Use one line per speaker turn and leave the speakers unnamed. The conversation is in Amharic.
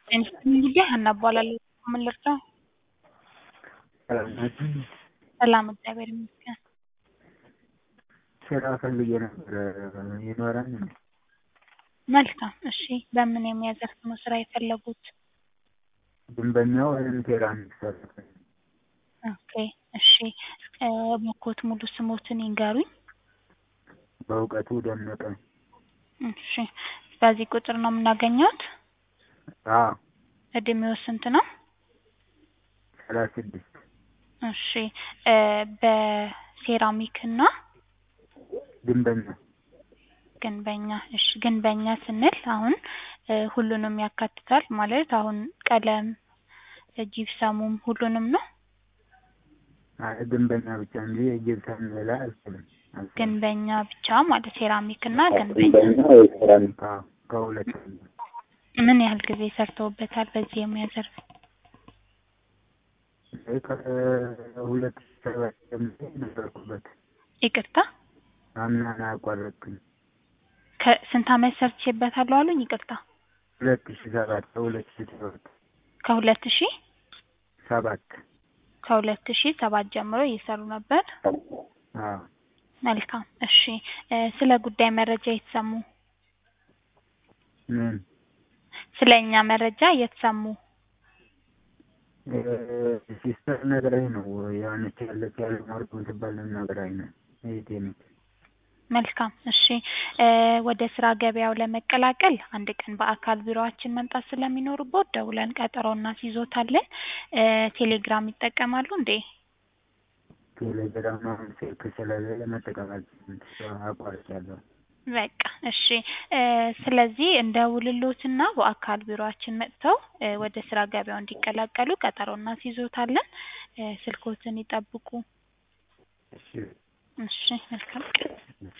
እንግዲህ ሀና እባላለሁ። ምን ልርዳው? ሰላም እግዚአብሔር ይመስገን።
ስራ ፈልጌ ነበረ ይኖራል እንዴ?
መልካም እሺ። በምን የሙያ ዘርፍ ነው ስራ የፈለጉት?
ግንበኛው ወይም ሴራሚክ ሰራተኛ?
ኦኬ እሺ። እባክዎት ሙሉ ስሞትን ይንገሩኝ?
በእውቀቱ ደመቀ።
እሺ። በዚህ ቁጥር ነው የምናገኘዎት?
አዎ
እድሜዎ ስንት ነው?
ሰላሳ ስድስት
እሺ። በሴራሚክ እና
ግንበኛ
ግንበኛ እሺ። ግንበኛ ስንል አሁን ሁሉንም ያካትታል ማለት አሁን ቀለም፣ ጂፕሰሙም ሁሉንም ነው?
አይ ግንበኛ ብቻ እንጂ የጅብሰም ሌላ አልችልም። አልሰራም።
ግንበኛ ብቻ ማለት ሴራሚክ እና ግንበኛ።
ግንበኛ ወይ ሴራሚክ? አዎ ከሁለት
ምን ያህል ጊዜ ሰርተውበታል በዚህ የሙያ ዘርፍ?
ከሁለት ሺህ ሰባት ጀምሮ ነበርኩበት።
ይቅርታ
አምና ነው ያቋረጥኩኝ።
ከስንት አመት ሰርቼበታለሁ አሉኝ? ይቅርታ
ሁለት ሺህ ሰባት ከሁለት ሺህ ሰባት
ከሁለት ሺህ
ሰባት
ከሁለት ሺህ ሰባት ጀምሮ እየሰሩ ነበር።
አዎ
መልካም እሺ። ስለ ጉዳይ መረጃ የተሰሙ
ምን
ስለ እኛ መረጃ የተሰሙ
ሲስተር ነግራኝ ነው የሆነች ያለች ያለ ማርኮ ትባል ነግራኝ ነው እህቴ ነች።
መልካም እሺ። ወደ ስራ ገበያው ለመቀላቀል አንድ ቀን በአካል ቢሮአችን መምጣት ስለሚኖርቦት ደውለን ቀጠሮ እናስይዞታለን። ቴሌግራም ይጠቀማሉ እንዴ?
ቴሌግራም አሁን ስልክ ስለሌለ መጠቀም አልችልም። አቋርጫለሁ።
በቃ እሺ። ስለዚህ እንደውልሎትና በአካል ቢሮአችን መጥተው ወደ ስራ ገበያው እንዲቀላቀሉ ቀጠሮ እናስይዞታለን። ስልክዎትን ይጠብቁ።
እሺ
እሺ መልካም ቀን።